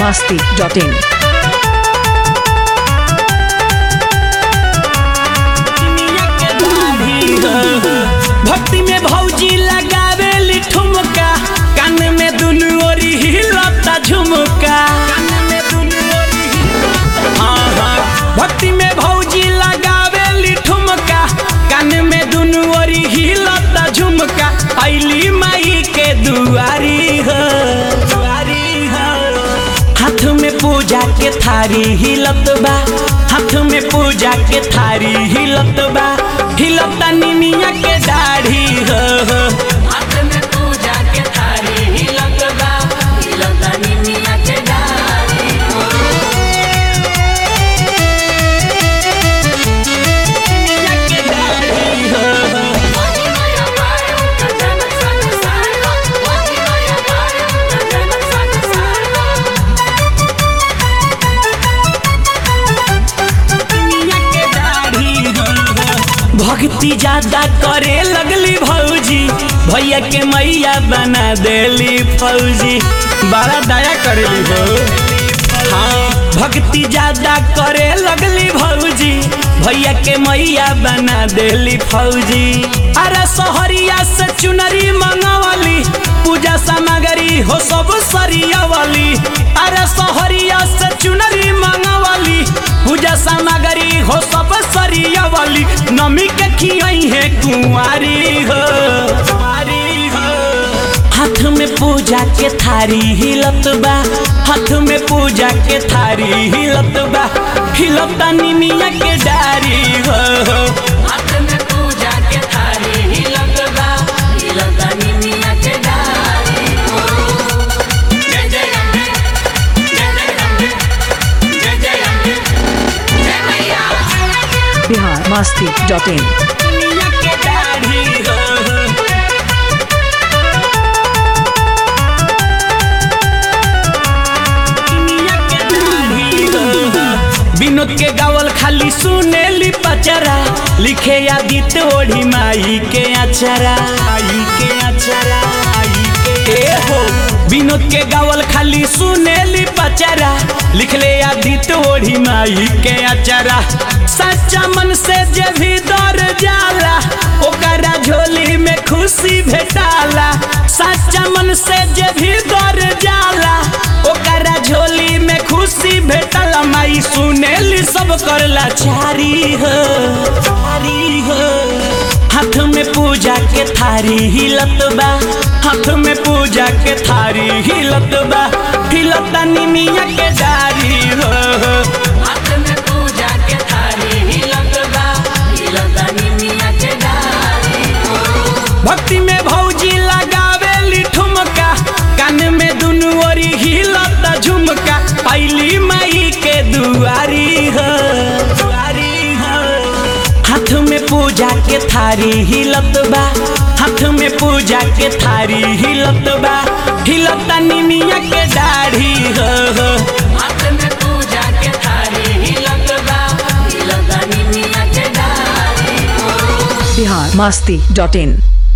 masti.in. भक्ति में भौजी लगावे ठुमका कान में दुनु ओरी हिलता झुमका हाँ, हाँ। भक्ति में भौजी लगावे ठुमका कान में दुनु ओरी हिलता झुमका ऐली माई के दुआरी हो दुआरी हो हाथ में पूजा के थारी हिलत बा हाथ में पूजा के थारी हिलत बा हिलता निमिया के दाढ़ी हो हो। हाथ में पूजा के थारी हिलत बा हिलता निमिया के दाढ़ी हो। निमिया के दाढ़ी हो हो। दुनिया के दाढ़ी हो। भक्ति ज्यादा करे लगली भौजी भैया के मैया बना देली फौजी बड़ा दया करेली हो हाँ भक्ति ज्यादा करे लगली भौजी भैया के मैया बना देली फौजी अरे सोहरिया से चुनरी मंगवली पूजा सामग्री हो सब सरियावली अरे सोहरिया से चुनरी मंगवली पूजा सामग्री हो सब सरियावली नमी के खियाई है कुंवारी हो कुंवारी हो हाथ में पूजा के थारी हिलत बा हाथ में पूजा के थारी हिलत बा हिलता निमिया के डारी हो हो। हाथ में पूजा के थारी हिलत बा हिलता निमिया के डारी हो जय जय अम्बे जय जय अम्बे जय जय अम्बे जय मैया Bihar masti.in. दुनिया के दाढ़ी हो हो। दुनिया के दाढ़ी हो हो। विनोद के गावल खाली सुनेली पचरा लिखे आदित ओढ़ी माई के अचरा आई के अचरा आई के ए हो विनोद के गावल खाली सुनेली पचरा लिखले आदित ओढ़ी माई के अचरा सच्चा मन से जे भी दर जाला ओकरा झोली में खुशी भेटाला सच्चा मन से जे भी दर जाला ओकरा झोली में खुशी भेटला माई सुनेली सब करला चारी हो चारी हो हाथ में पूजा के थारी हिलत बा हाथ में पूजा के थारी हिलत बा हिलता निमिया के डारी हो हो। हाथ में पूजा के थारी हिलत बा हिलता निमिया के डारी हो। भक्ति में भौजी लगावे ठुमका कान में दुनु ओरी हिलता झुमका पैली माई के दुआरी हो दुआरी हो हाथ में पूजा के थारी हिलत बा हाथ में पूजा के थारी हिलत बा हिलता निमिया के दाढ़ी हो हो। हाथ में पूजा के थारी हिलत बा हिलता निमिया के दाढ़ी हो Bihar masti.in.